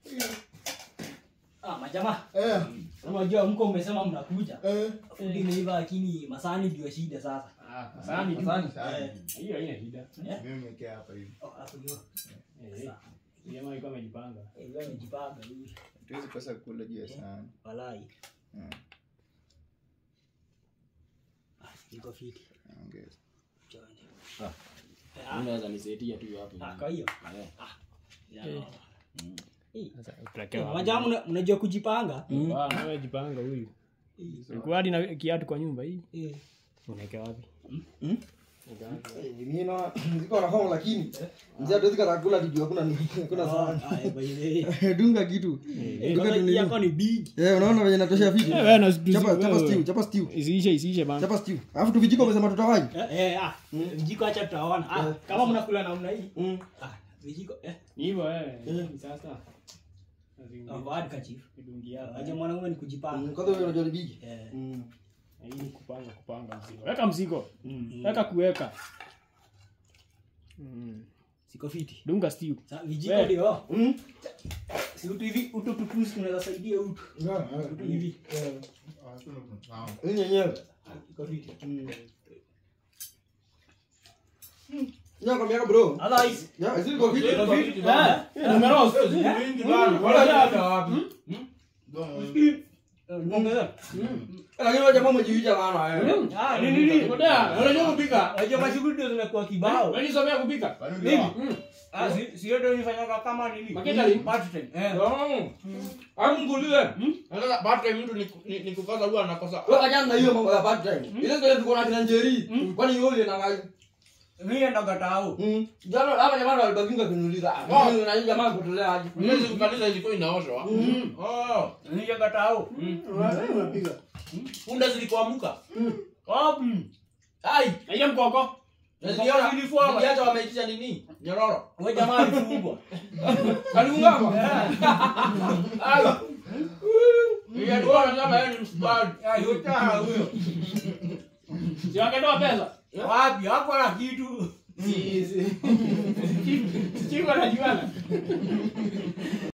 Ah, majamaa. Eh, Unajua mko umesema mnakuja. eh. Fundi imeiva lakini masani ndio shida sasa. Ah, sahani tu. Asante sana. Eh. Hiyo haina shida. Eh? Mimi nimekaa hapa hivi. Oh, hapo ndio. Eh, Sawa. jamaa alikuwa amejipanga. Eh, wewe umejipanga hivi. Tuwezi kosa kula juu ya sahani. Walai. Mm, Ah, iko fiti. naongeza. Chonde. Ah. Eh, ah, Unaweza nisaidia tu hapo. Ah, kwa hiyo. Eh. Ya. Mm. Eh, Sasa eh, utakewa. Majamaa mna- mnajua kujipanga? Ah, wewe jipanga huyu. Ulikuwa hadi na kiatu kwa nyumba hii. Eh. Unaeka wapi? mimi na ziko na homo lakini mzee hatuwezi kata kula kitu hakuna hakuna sahani Ah, eh, by the way. dunga kitu Eh, Duka kwanza tu hii nini? yako ni big. eh unaona venye natosha fiti Eh, wewe na situ- chapa chapa wewe. stew chapa stew Isiishe isiishe bana. chapa stew alafu tu vijiko umesema tutawai Eh, eh, ah, vijiko acha tutaona. Ah, kama mnakula namna hii. mm. Ah, vijiko eh. Ni hivyo eh. Ni Sasa. Ah, Bad kachif. Kidungia. Aje mwanaume ni Mm, kujipanga. kwanza wewe unajua ni bigi Eh. mm. Hii ni kupanga kupanga mzigo. Weka mzigo. Mm. Weka kuweka. Mm. Siko fiti. Dunga stew. Sa vijiko We. ndio. Mm. Si utu hivi utu tupusi tunaweza saidia utu. Utu hivi. hii yenyewe Iko fiti. ya kwa miaka bro Otherwise, ya hizi iko fiti iko fiti. Eh. Numeros. Ongeza. lakini wewe jamaa umejiuja bana eh Ah, ni nini? Unajua kupika? Unajua mashughuli ndio zimekuwa kibao. Wewe somea kupika? Mimi? Ah, si si ndio nifanyanga kama nini? Maketari? Part time. Eh. Akunguliwe. Sasa baada mtu ni ni- ni kukosa huwa anakosa. wewe achana na hiyo mambo ya part time ile ndio tuko na kina njeri kwani yule na ngai Mimi ndo gatao. mm jana hapa jamaa walibakinga kuniuliza ah mimi na hii jamaa kutolea aje Mimi kanisa ilikuwa inaoshwa. Oh. Mimi ndo gatao. unapiga Punda zilikuamuka. Wapi? Ai, Na ile mkoko. niliona Zilifuama. niliacha wameitisha nini? Nyororo. Wewe jamaa alifungwa. Aliungama. Ai. Nilikuwa nasema yeye ni msubali. Ah, yote huyo. Si wangetoa pesa. Wapi? Hapo na kitu. Si si. Chifu anajuana.